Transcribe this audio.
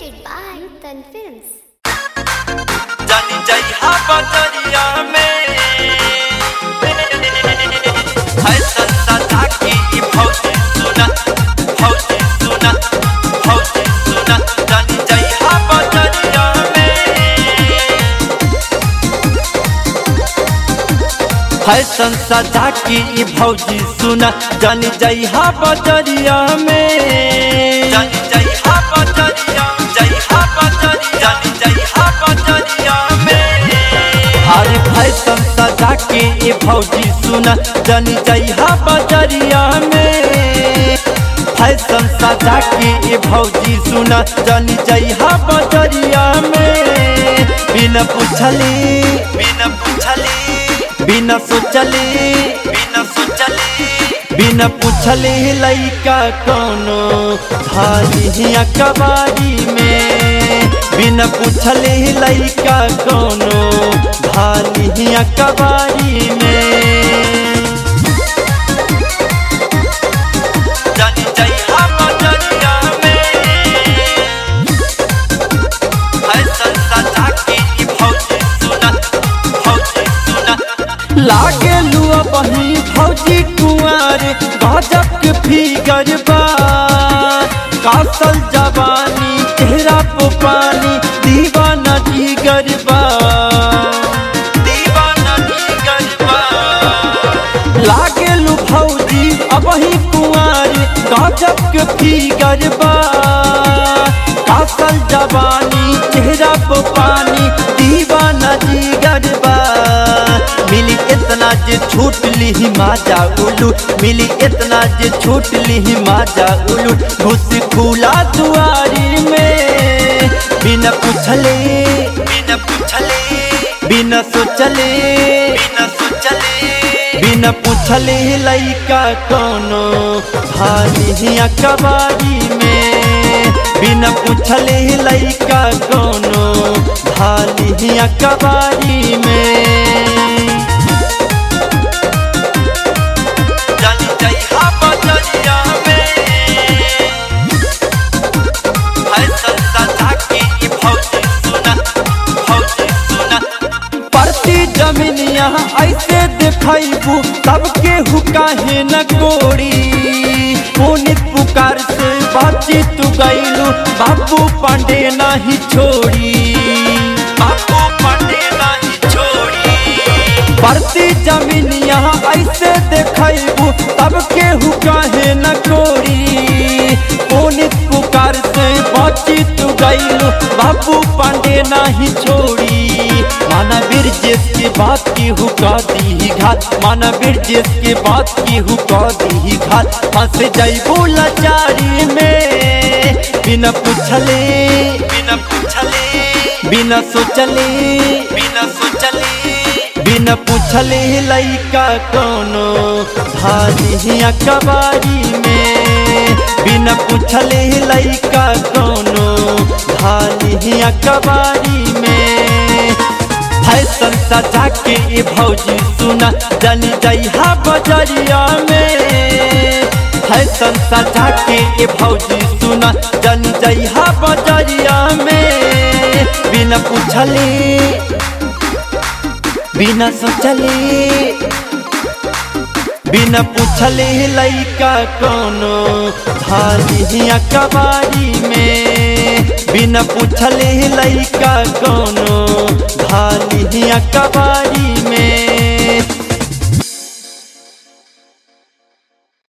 Presented by Nutan Films. जानी जइहा बजरिया में है संसदा की ई भौजी सुना भौजी सुना भौजी सुना जानी जइहा बजरिया में है संसदा की ई भौजी सुना जानी जइहा बजरिया में जानी जइहा बजरिया जइहा बजरिया जानी जइहा बजरिया में अरे फैशन सजा के ये भौजी सुना जानी जइहा बजरिया में फैशन सजा के ये भौजी सुना जानी जइहा बजरिया में बिना पूछली बिना पूछली बिना सोचली बिना सोचली बिना पूछले लइका कोनो भाली कबारी में बिना पूछले लइका कोनो भाली कबारी में जानी जइहा बजरिया में है संसदा की ई भौजी सुना भौजी सुना लागे लुआ बही भौजी कुंवर गजब के फिगर बा कासल जवानी चेहरा पे पानी दीवाना जिगर बा दीवाना जिगर बा लागे लू भौजी अब ही कुंवर गजब के फिगर बा कासल जवानी चेहरा पे पानी दीवाना जिगर बा मिली इतना जे छूट ली माजा उलू मिली इतना जे छूट ली माजा उलू घुस खुला दुआरी में बिना पूछले बिना पूछले बिना सोचले बिना सोचले बिना पूछले लइका कोनो भाली कबारी में बिना पूछले लइका कोनो भाली कबारी में जानी जइहा बजरिया में है संसदा की ई भौजी सुना भौजी सुना परती जमीनिया ऐसे देखैबू सबके हुकाहे न कोड़ी पुनित पुकार से बाची तू गईलू बाबू पांडे नाही छोड़ी बाबू पांडे नाही छोड़ी बढ़ती जमीन यहाँ ऐसे देखबू तब केहू कहे न कोरी पुनित पुकार से बची तू गईलू बाबू पांडे नहीं छोड़ी माना बिरजेश के बात की हुका दी घात माना बिरजेश के बात की हुका दी घात फंस जैबू लाचारी में बिना पूछले बिना पूछले बिना सोचले बिना सोचले बिना पूछले लइका कोनो भाली कबारी में बिना पूछले लइका कोनो भाली कबारी में फैशन सजा के ये भौजी सुना जानी जइहा बजरिया में फैशन सजा के ये भौजी सुना जानी जइहा बजरिया में बिना पूछले बिना सोचले बिना पूछले लइका कोनो भाली कबारी में बिना पूछले लइका कोनो